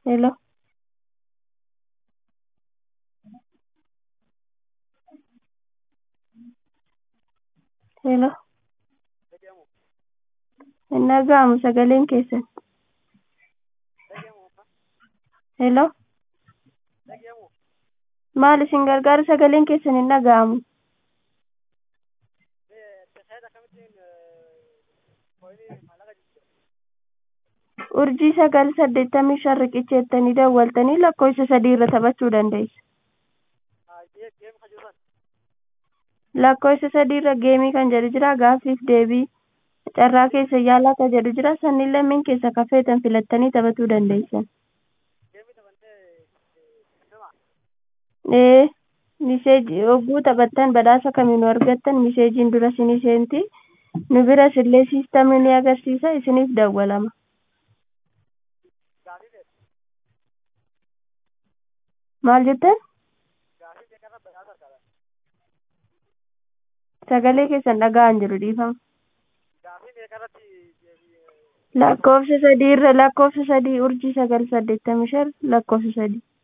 Hello. Hello. Hin dhaga'amu sagaleen keessan. Hello. Maal isin gargaara sagaleen keessan hin dhaga'amu. Urjii sagal saddeettamii shan riqicha jettanii dawwaltanii lakkoofsa sadii irra taphachuu dandeessu. Lakkoofsa sadii irra geemii kan jedhu jira gaaffiif deebii carraa keessa yaalaa kan jedhu jira sanniin lameen keessa kan feetan filattanii taphachuu dandeessan. Ee miseejii yogguu taphattan badhaasa kamiinuu argattan miseejiin dura isinii seenti nu biras illee siistamni ni agarsiisa isiniif dawwalama. Maal jettan? Sagalee keessan dhaga'an jiru dhiifama. Lakkoofsa sadii irra lakkoofsa sadii urjii sagal saddeettamii shan lakkoofsa sadii.